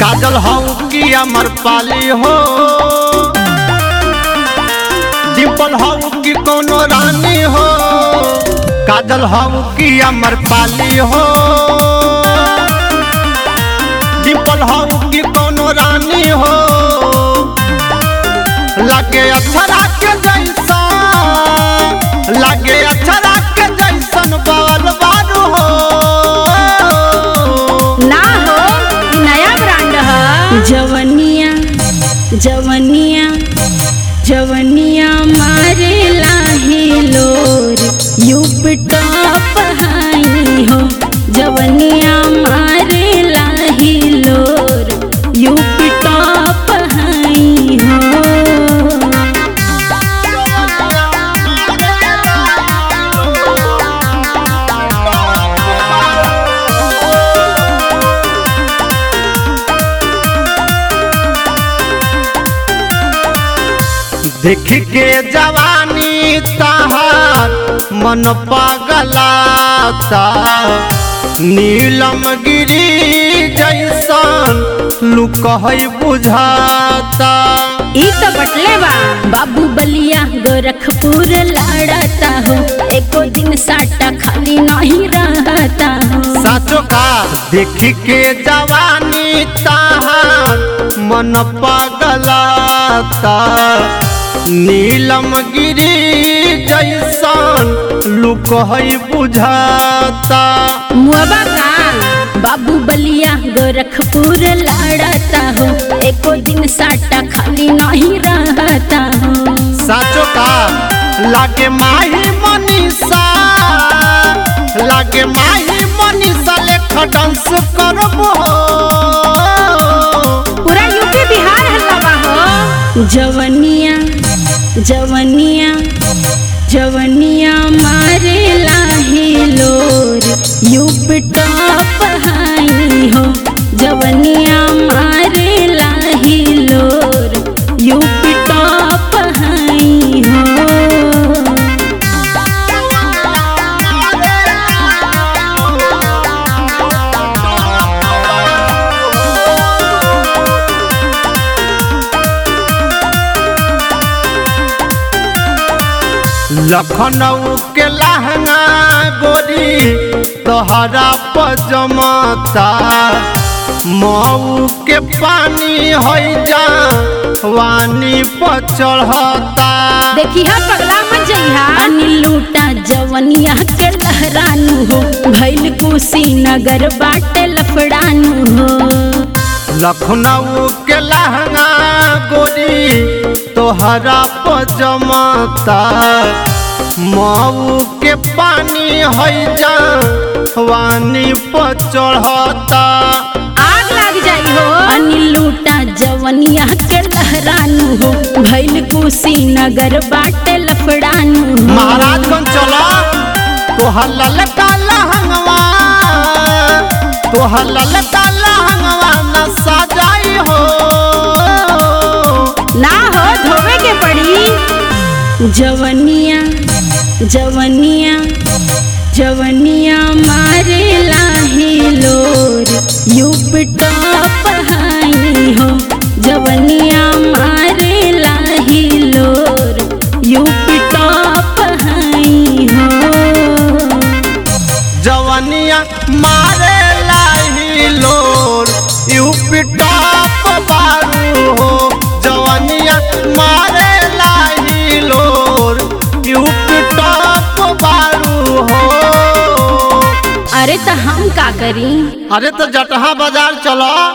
काजल हऊ की अमर पाली हो डिम्पल हऊ की कोनो रानी हो काजल हऊ की अमर पाली हो डिम्पल हऊ की कोनो रानी हो लगे अक्षरा के जैसा लगे अक्षरा के जैसन बाल बारू हो ना हो ई नया ब्रांड है जवनिया जवनिया जवनिया मारे लाहे लोर यूप टॉप हाई हो जवनिया मारे लाहे लोर यूप टॉप हाई हो देख के जवानी तहार मन पगलाता नीलम गिरी जैसन लुक है बुझाता ई तो बटले बा बाबू बलिया गोरखपुर लड़ता हो एको दिन साटा खाली नहीं रहता हो साचो का देख के जवानी तहार मन पगलाता नीलम गिरी जैसन लुक है बुझाता मुआबा का बाबू बलिया गोरखपुर लड़ता हो एको दिन साटा खाली नहीं रहता हो साचो का लागे माही मनीषा लागे माही मनीषा लेख डांस करबो पूरा यूपी बिहार हल्ला बा हो जवनिया जवनिया जवनिया मारे लाहे लोर यूप टॉप हाई हो जवनिया मारे लाहे लोर यूप टॉप हाई हो लखनऊ के लहंगा गोरी तोहरा पजमता मऊ के पानी हो जा वानी पर चढ़ता देखी हा पगला मत जइहा अनिल लूटा जवनिया के लहरानु हो भैल कुशीनगर बाटे लफड़ानु हो लखनऊ के लहंगा गोरी तोहरा पजमता मऊ के पानी है जा वानी पर चढ़ता आग लग जाई हो अनिल लूटा जवनिया के लहरानु हो भैल कुशीनगर बाटे लफड़ानु हो महाराजगंज चला तोहर ललका लहंगवा तोहर ललका लहंगवा न सजाई हो ना हो धोवे के पड़ी जवनिया जवनिया जवनिया मारे लाहे लोर यूप टॉप हाई हो जवनिया मारे लाहे लोर यूप टॉप हाई हो जवनिया मारे लाही लोर यूपी टॉप बारू हो जवनिया मारे लाही लोर यूपी टॉप बारू हो अरे तो हम का करी अरे तो जटहा बाजार चलो